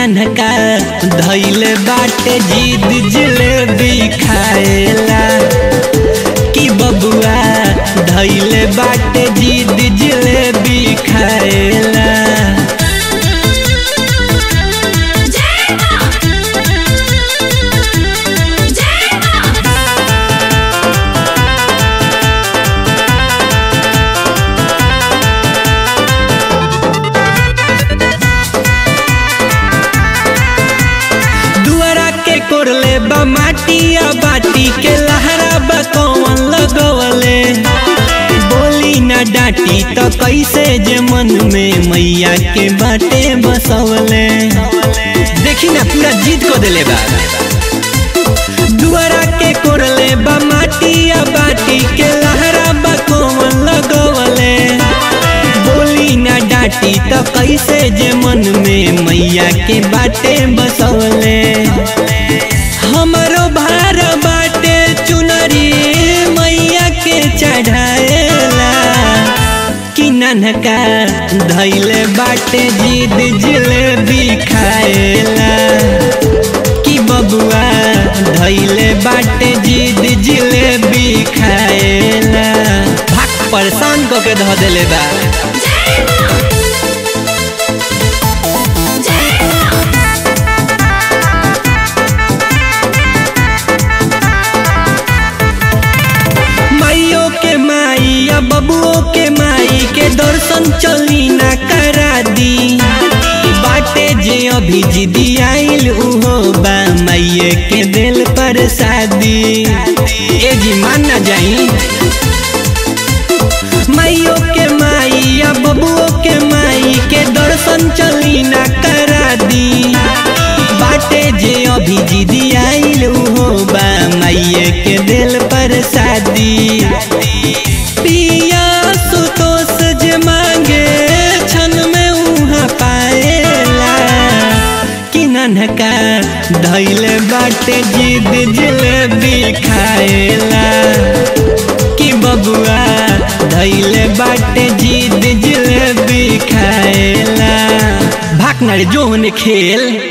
ननका धैले बाटे जिद जलेबी खाएला कि बबुआ धैले बाटे जिद जलेबी खाएला जय मां जय मां दुआरा के कोरले बा माटी आ बाटी के लहरा बा कौन लगवले बोली ना डांटी तो कैसे जे मन में मैया के बाटे बसवले देखी ना पूरा जीत को दिले बा दुआरा के कोरले बा माटी आ बाटी के लहरा बा कौन लगवले बोली ना डांटी तो कैसे जे मन में मैया के बाटे बसवले हमरो भार बाटे चुनरी मैया के चढ़ाएला कि ननका धैले बाटे जिद जलेबी खाएला कि बबुआ धैले बाटे जिद जलेबी खाएला भाग परेशान कऽ के धऽ देले बा जय मां जय मां माइयो के माई या बबुओ के माई के दर्शन चली ना करा दी बाटे जे अभी जिदी आइल उहो बा माइये के दिल पर शादी ए जी मान ना जाई माइयो के माई या बबुओ के माई के दर्शन चली ना करा दी बाटे जे अभी जिदी आइल उहो बा माइये के दिल पर शादी पिया सुतोष जे मांगे क्षण में उहाँ पाएला कि ननका धैले बाटे जिद जलेबी खाएला कि बबुआ धैले बाटे जिद जलेबी खाएला भाग ना रे जो होने खेल